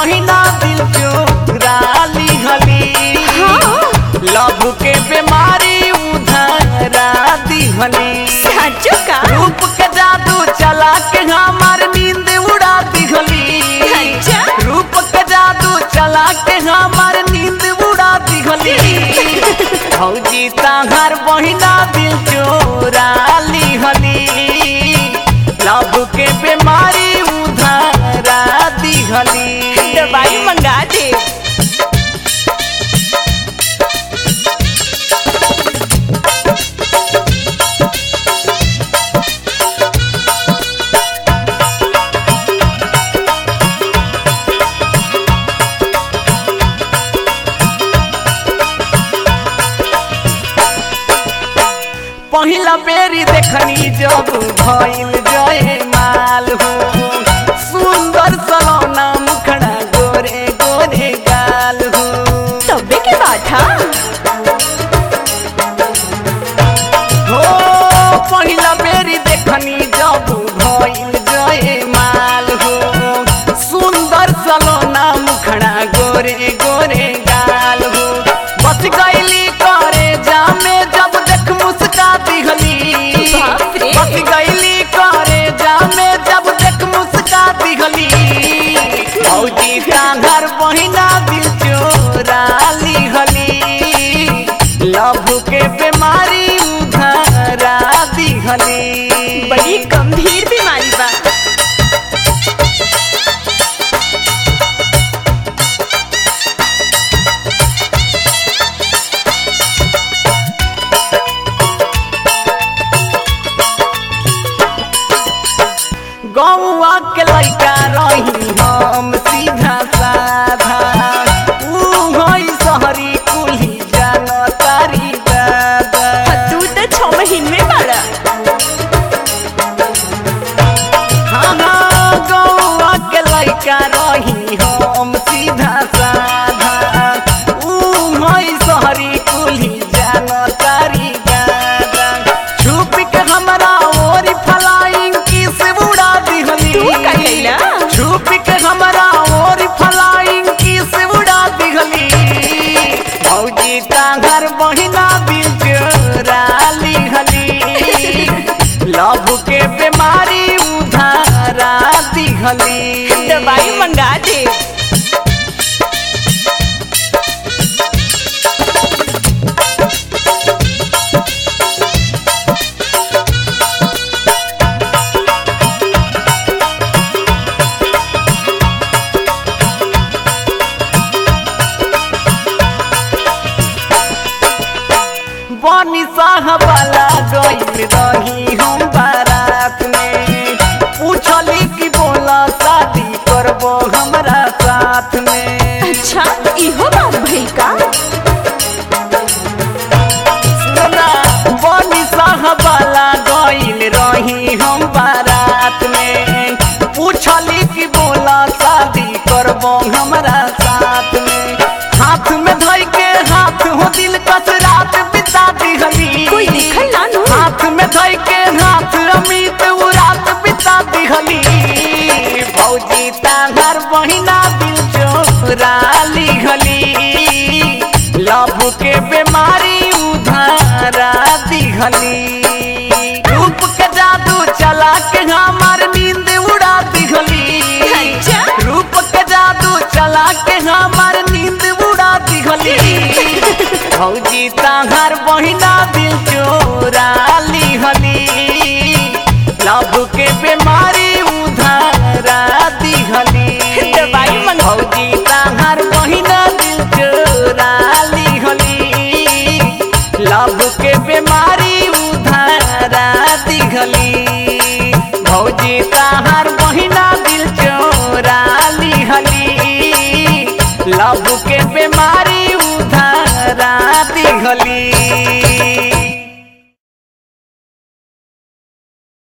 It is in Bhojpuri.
बहिना दिल चोरा लिहली लव के बीमारी उधरा दिहली साचो का रूप के जादू चला के हमार नींद उड़ा दिहली अच्छा। रूप के जादू चला के हमार नींद उड़ा दिहली भौजी ताहर बहिना दिल चोरा लिहली लव के बीमारी उधरा दिहली दवाई मंगा दे पहिला बेरी देखनी जब भइल जय माल हो सुंदर सलोना मुखड़ा गोरे गोरे गाल हो तबे के बात हा हो पहिला बेरी देखनी जब भइल जय माल हो सुंदर सलोना मुखड़ा गोरे गोरे गाल हो बच गईली करे जामे जब देख मुस्का दिहली बाप रे। बच गईली करे जामे जब देख मुस्का दिहली भौजी कांघर बहिना दिल चोरा लिहली लव के बीमारी उधरा दिहली बड़ी गंभीर बीमारी बा गौआ के लइका रही हम सीधा साधा ऊ होई सहरी कुली जान तारी दादा तू तो छह महीने में बड़ा हाँ हाँ गौआ के लइका रही हम सीधा साधा ऊ होई सहरी कुली जान तारी दादा छुप के हमरा ओरी फलाइंग किस उड़ा दिहली तू का कैला? छुप के हमरा ओरी फलाइंग किस उड़ा दिहली भौजी कांघर बहिना दिल चोरा लिहली लव के बीमारी उधारा दिहली दवाई मंगा दे बनी साहबाला गइल रही हम बारात में पूछली कि बोला शादी करबो हमरा साथ में अच्छा इहो बात भई का सुना बनी साहबाला गइल रही हम बारात में पूछली कि बोला शादी करबो हमरा साथ में हाथ में धइ के हाथ हो दिल कस रात बिता दिहली कोई देखल ना नु हाथ में धइ के हाथ अमित उ रात बिता दिहली भौजी ताहर बहिना दिल चोरा लिहली लव के बीमारी उधारा दिहली रूप के जादू चला के हमार नींद उड़ा दिहली अच्छा। रूप के जादू चला के हमार नींद उड़ा दिहली भौजी ताहर बहिना दिल चोरा लिहली लव के बीमारी उधारा दिहली दवाई मंगा- भौजी ताहर बहिना दिल चोरा लिहली लव के बीमारी उधारा दिहली भौजी ताहर बहिना दिल चोरा लिहली लव के बीमारी उधारा दिहली